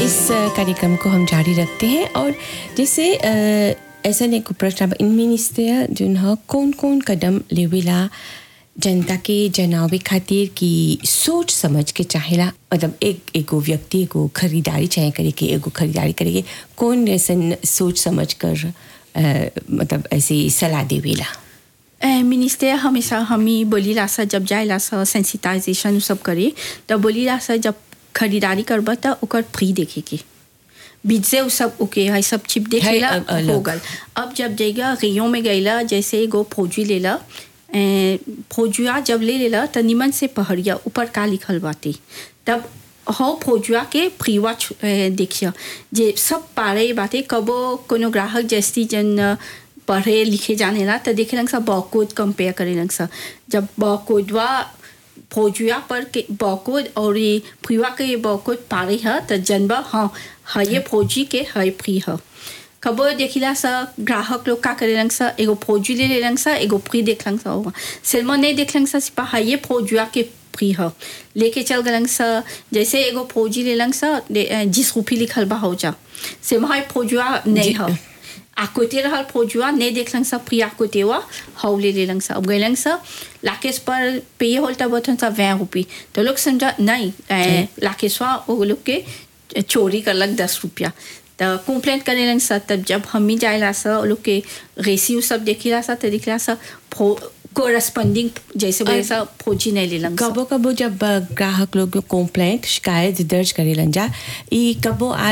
इस अ, कार्यक्रम को हम जारी रखते हैं और जैसे अ, ऐसा नहीं को प्रश्न अब मिनिस्टर जो ह कौन कौन कदम लेवेला जनता के जनावे खातिर की सोच समझ के चाहेला मतलब एक एगो व्यक्ति एगो खरीदारी चाहे करे कि एगो खरीदारी करे के कौन ऐसन सोच समझ कर अ, मतलब ऐसे सलाह देवेला ए, मिनिस्टर हमेशा हमी बोलीला सा जब जाइला सा सेंसिटाइजेशन सब करे तब बोलीला सा जब खरीदारी करबा त ओकर फ्री देखे के बीच से उ सब ओके है सब चिप देखेला है, अ- अलग। हो गल अब जब जाएगा रियो में गईला जैसे एगो फौजी लेला ए, फौजुआ जब ले लेला त निमन से पहड़िया ऊपर का लिखल बाटे तब हो फौजुआ के फ्रीवा छु- ए, देखिया जे सब पारे बाटे कबो कोनो ग्राहक जैसी जन अ, पढ़े लिखे जाने ला त देखे लंग सा बॉकोड कंपेयर करे लंग सा जब बॉकोडवा फौजुआ पर के बॉकोड और ये फ्रीवा के ये बॉकोड पारे ह त जनबा हाँ है ये फौजी के है फ्री ह कबो देखिला सा ग्राहक लोग का करे लंग सा एगो फौजी ले ले लंग सा एगो फ्री देख लंग सा होगा सिनेमा नहीं देख लंग सा सिपा है ये फौजुआ के फ्री ह लेके चल गलंग सा जैसे एगो फौजी ले लंग सा दे- अ, जिस रुपी लिखल बा हो जा से वहाँ फौजुआ नहीं ह आकोते रहल फौजुआ नहीं देख लंग सा फ्री आकोते हुआ हौ ले ले लंग सा अब गए लंग सा लाकेश पर पे होल तब बतन सा वह रुपी तो लोग समझा नहीं अ, लाकेशवा वो लोग के चोरी करलक दस रुपया तो कंप्लेंट करे लंग सा तब जब हम ही जाएला सा वो लोग के रेसी सब देखिला सा तो दिखला सा कोरस्पॉन्डिंग जैसे बोले सा फौजी नहीं ले लंग सा कबो कबो जब अ, ग्राहक लोग कंप्लेंट शिकायत दर्ज करेलन जा ई कबो